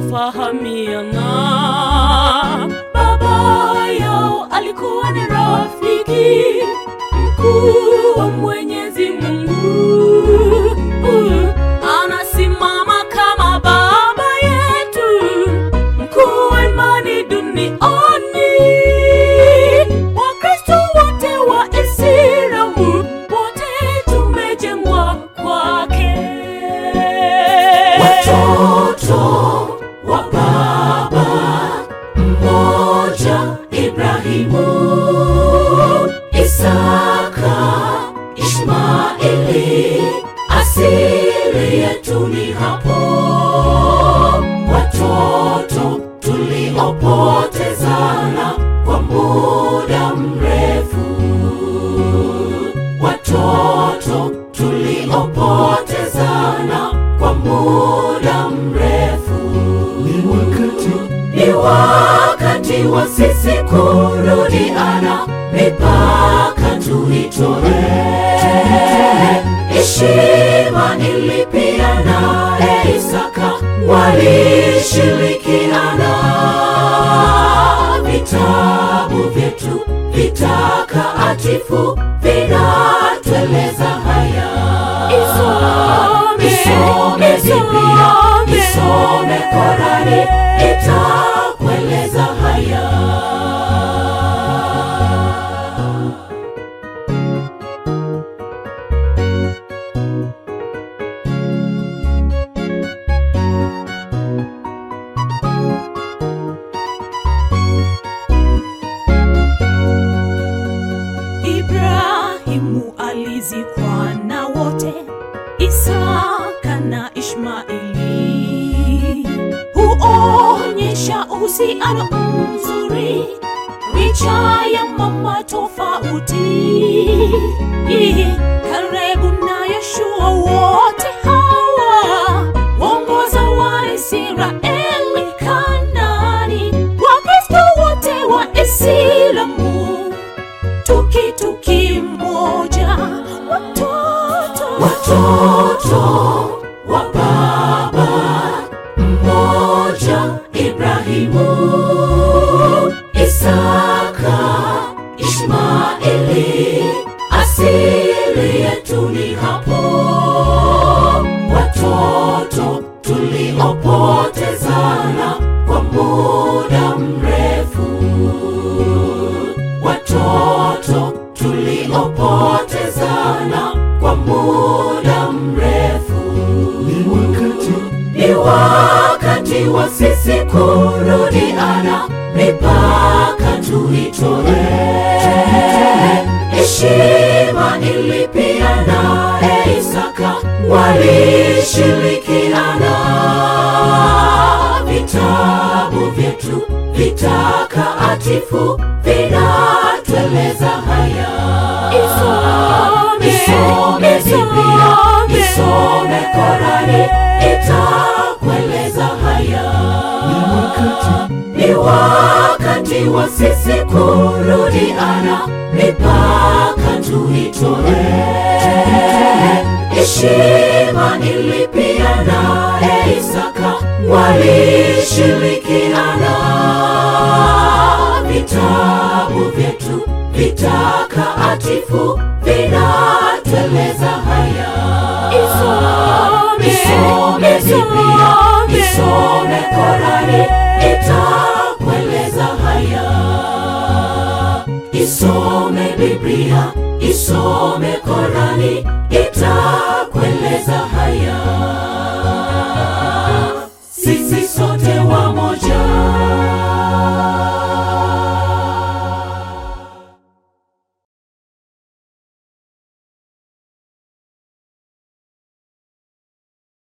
wakafahamiana. Baba yao alikuwa ni rafiki mkuu wa Mwenyezi Mungu. Anasimama kama baba yetu, mkuu wa imani duniani. Wakristo wote wa Islamu wote tumejengwa kwake. Watoto wa baba mmoja, Ibrahimu, Isaka, Ishmaeli, asili yetu ni hapo. Watoto tuliopotezana kwa muda mrefu, watoto tuliopotezana kwa muda mrefu. Ni wakati Ni wakati wa sisi kurudiana, mipaka tuitoe. Heshima ilipia naye Isaka walishirikiana. Vitabu vyetu vitakatifu vinatueleza haya. Isome, Isome Biblia, isome. isome Korani, itakueleza haya. Ibrahimu alizikwa na wote, Isaka na Ishmaeli. Huonyesha uhusiano mzuri licha ya mama tofauti. Kalebu na Yoshua wote hawa waongoza Waisraeli Kanaani. Wakristo wote wa Islamu tuki tuki moja watoto Watoto wa baba mmoja, Ibrahimu, Isaka, Ishmaeli, asili yetu ni hapo. Watoto tuliopotezana kwa muda mrefu, watoto tuliopotezana kwa muda mrefu. ni wakati Ni wakati wa sisi kurudiana, mipaka tuitoe. Heshima ilipia naye Isaka walishirikiana. Vitabu vyetu vitakatifu vinatueleza haya. Isome, Isome Biblia, isome. isome Korani, itakueleza haya. ni wakati Ni wakati wa sisi kurudiana, mipaka tuitoe. Heshima ilipia naye Isaka walishirikiana. Vitabu vyetu vitakatifu vinatueleza haya. Isome, Isome Biblia, isome. isome Korani, itakueleza haya. Isome Biblia, isome Korani,